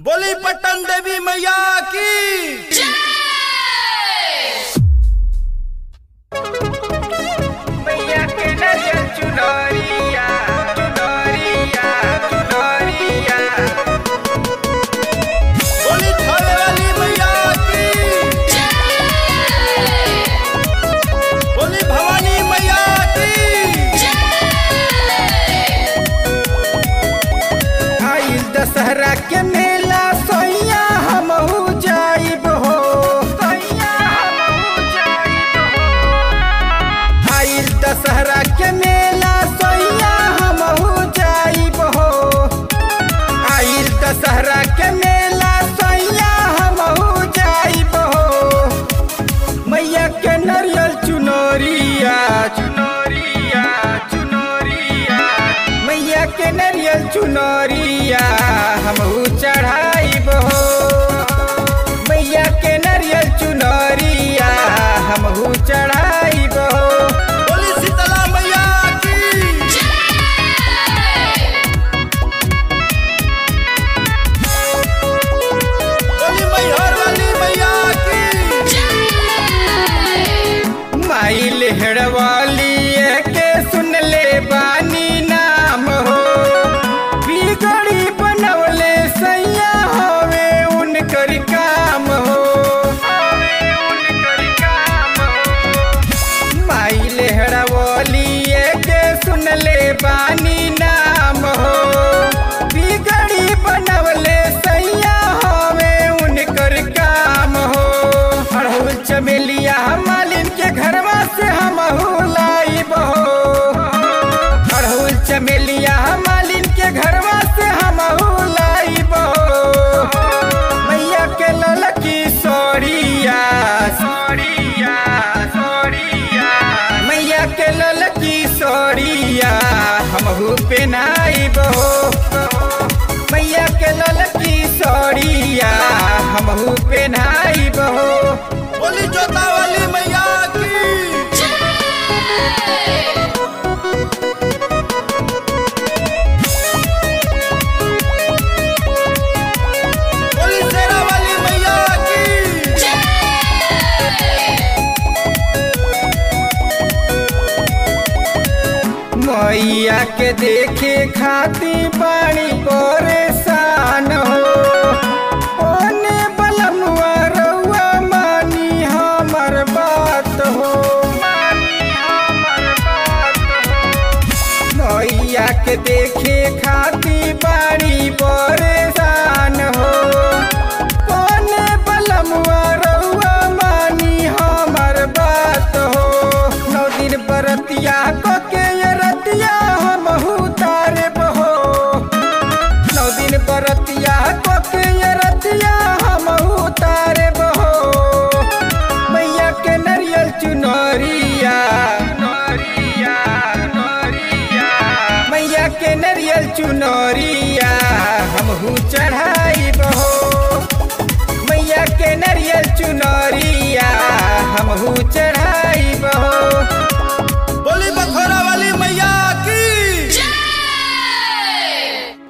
बोली पट्टन देवी मैया की मैया के नरियल चुनरिया चुनरिया चुनरिया बोली थाने वाली मैया की बोली भवानी मैया की आइल दशहरा के मेला सोइया हमहू जाइब हो सोइया हमहू जाइब हो आइल दशहरा के मेला सोइया हमहू जाइब हो आइल दशहरा के मेला सोइया हमहू जाइब हो मैया के नरियल चुनरिया चुनरिया चुनरिया मैया के नरियल चुनरिया हमहू चढ़ाइब हो मैया के नरियल चुनरिया हमहू चढ़ाइब हो बोली शीतला मैया की बोली मैहर वाली मैया की माई लेहड़वाली के सुन ले बानी नाम हो बिगड़ी बनवले सैया होवे उनकर काम हो माई लेहड़वाली के सुन ले बानी नाम हो बिगड़ी बनवले सैया होवे उनकर काम हो अड़हुल चमेलिया मालिन के घरवा से हम लाइब हो अड़हुल चमेलिया मालिन के घरवा से हम लाइब हो मैया के ललकी सोरिया सोरिया सोरिया मैया के ललकी सोरिया हमहू पेनाइब हो मैया के ललकी सोरिया हमहू पेनाइब हो बोली जोता वाली मैया की बोली शेरा वाली मैया की मैया के देखे खाती बाणी परेशान हो ओने बलमुआ रउआ मानी हमर बात हो मानी हमर बात हो मैया के देखे